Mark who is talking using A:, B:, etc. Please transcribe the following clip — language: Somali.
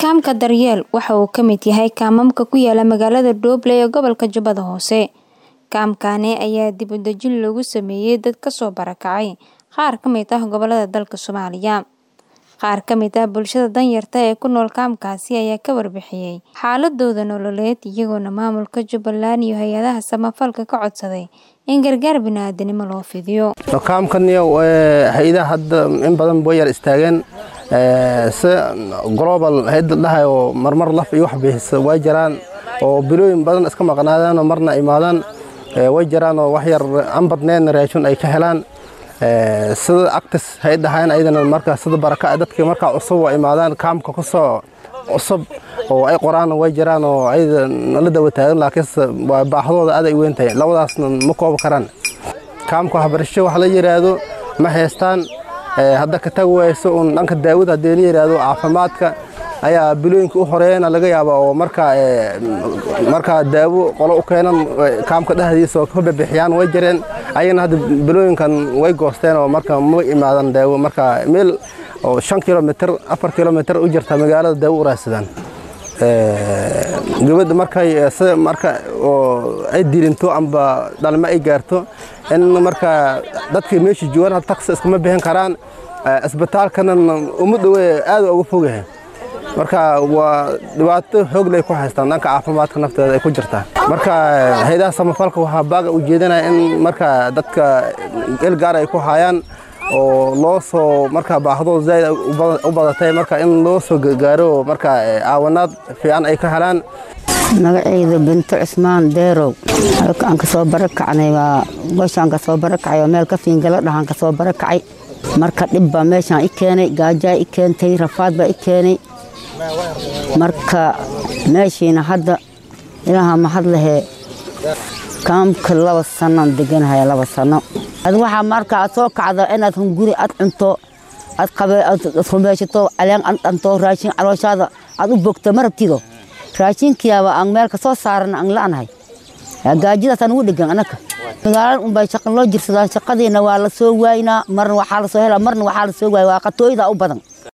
A: Kaamka Daryeel waxa uu ka mid yahay kaamamka ku yaala magaalada Dooble ee gobolka Jubbada Hoose. Kaamkani ayaa dib u dejin loogu sameeyay dad ka soo barakacay qaar ka mid ah gobollada dalka Soomaaliya. Qaar ka mid ah bulshada danyarta ee ku nool kaamkaasi ayaa ka warbixiyay xaaladooda nololeed iyagoona maamulka Jubbaland iyo hay'adaha samafalka ka codsaday in gargaar bini'aadanimo loo fidiyo.
B: kaamkan hay'adaha hadda in badan way yar istaageen si global hay'ad dhahay oo marmar laf iyo wax bixisa way jiraan oo bilooyin badan iska maqnaadaan oo marna imaadaan way jiraan oo wax yar aan badnayn raashin ay ka helaan sida actis hay dhahayn ayadana marka sida baraka dadka marka cusub oo imaadaan kaamka ku soo cusub oo ay qoraan way jiraan oo ayada la dawa taagan laakiin waa baahdooda aad ay weyn tahay labadaasna ma koobi karaan kaamka waxbarasho wax la yiraahdo ma haystaan hadda ka tag wayso un dhanka daawada haddii la yiraahdo caafimaadka ayaa bilooyinka u horeeyana laga yaabaa oo markaa markaa daawo qolo u keenan kaamka dhexdiisa oo ka bixiyaan way jireen ayagana hadda bilooyinkan way goosteen oo marka ma imaadan daawo marka meel oo shan kilomitr afar kilomitr u jirta magaalada daawo u raadsadaan gabadha markay sida marka oo ay dilinto amba dhalmo ay gaarto in marka dadka meesha joogaan taksi iskama bixin karaan isbitaalkana uma dhowe aad uga fogyahay marka waa dhibaato xoog lay ku haystaan dhanka caafimaadka nafteeda ay ku jirtaa marka hay'adaha samafalka waxaa baaga u jeedinaya in marka dadka il gaar ay ku hayaan oo loo soo marka baahdooda zaaid u badatay marka in loo soo gargaaro marka caawanaad fiican ay ka helaan
C: magacayda binto cismaan deerow halka aan kasoo barakacnay waa goshaan kasoo barakacay oo meel ka fiingala dhahaan kasoo barakacay marka dhib baa meeshaan i keenay gaajaa i keentay rafaad baa i keenay marka meeshiina hadda ilaaha mahad lahee kaamka laba sannoan deganahaya laba sanno ad waxaa marka aad soo kacda inaad hunguri aad cunto aad rumeyshato caleen aad dhanto raashin calooshaada aad u bogto ma rabtido raashinkiyaaba aan meel ka soo saaran aan la'nahay gaajadaasaan ugu dhegan anaka magaalada unbay shaqan loo jirsadaan shaqadiina waa la soo waaynaa marna waxaa la soo helaa marna waxaa la soo waaya waa qatooyda u badan